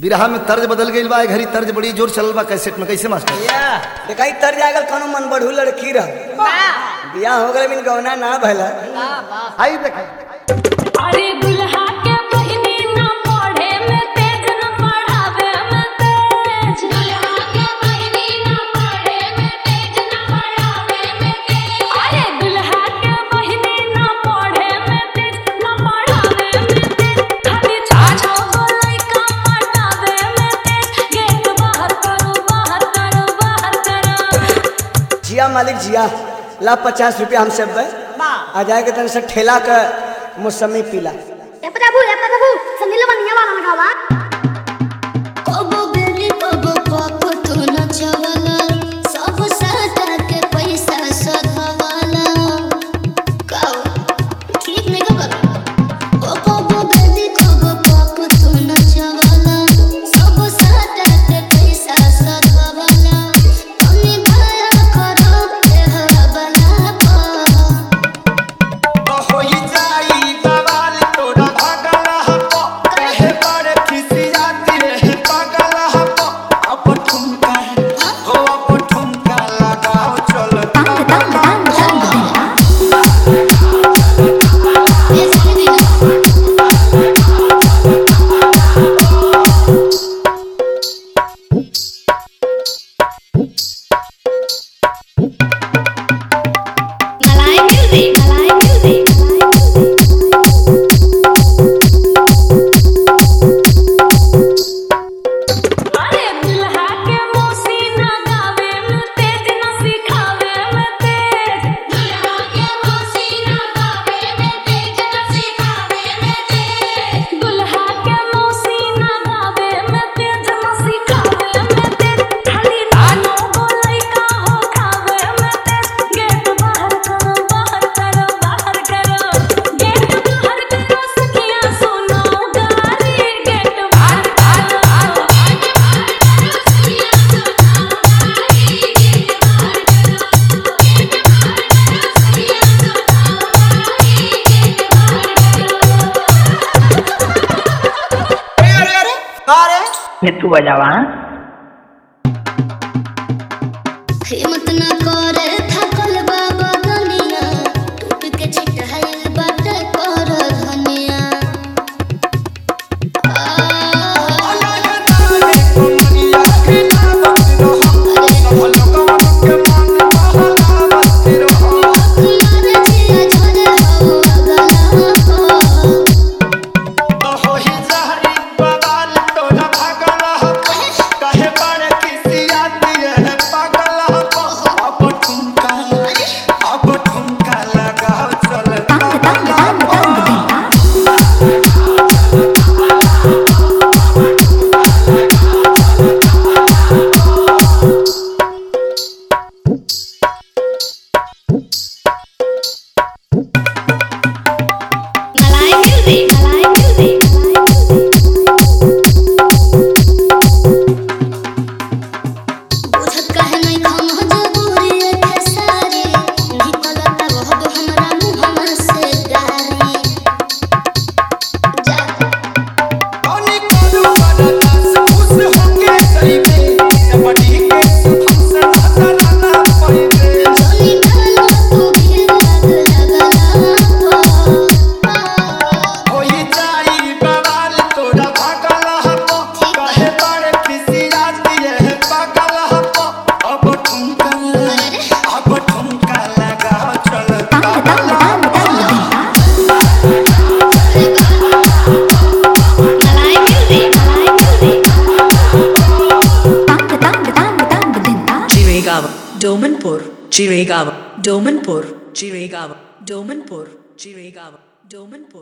बिरहा में तर्ज बदल गई बा ए घड़ी तर्ज बड़ी जोर चलल बा कैसेट में कैसे मास्टर या देखाई तर जागल कोनो मन बढ़ू लड़की रह बियाह हो गए बिन गौना ना भला आई देखाई अरे दुल्हा के बहिनी ना पढ़े में तेज ना पढ़ावे में तेज दुल्हा के बहिनी ना पढ़े में तेज ना पढ़ावे में तेज अरे दुल्हा के बहिनी ना पढ़े में तेज ना पढ़ावे में तेज खाली छाछो बोलै का पटावे में तेज गेट बाहर करो बाहर करो बाहर करो जिया मालिक जिया ला पचास रुपया हम सब बे आ जाए के तन से ठेला के मौसमी पीला ए प्रभु ए प्रभु संदिलो बनिया वाला लगावा कबो बेली कबो पाप तो नचवाला सब साटा के पैसा सधवाला काओ ठीक नहीं का कर ओ कबो बेली कबो पाप तो नचवाला सब साटा के पैसा सधवाला तनी दया करो ए हवाला पर मलाई म्यूजिक मलाई म्यूजिक अरे दुल्हा के मौसी ना गावे में तेज ना सिखावे में तेज दुल्हा के मौसी ना गावे में तेज ना सिखावे में तेज दुल्हा के मौसी ना गावे में तेज ना सिखावे में तेज खाली नानो बोलै का हो खावे में तेज गेट बाहर करो बाहर करो बाहर करो गेट बाहर करो सखिया सुनो गारी गेट बाहर करो तू बजावा हिम्मत न करे थकल बाबा दुनिया टूट के छिटहल बाटे कर धनिया मारे जिया झरे हो अगला मलाई म्यूजिक मलाई म्यूजिक बुझत कहे नहीं हम मजबूरी के सारी निकलता बहुत हमरा मुंह से गारी जा जोनी डालो तू भी लग लगला मलाई म्यूजिक मलाई music Chirigava, Domanpur, Chirigava, Domanpur, Chirigava, Domanpur, Chirigava, Domanpur.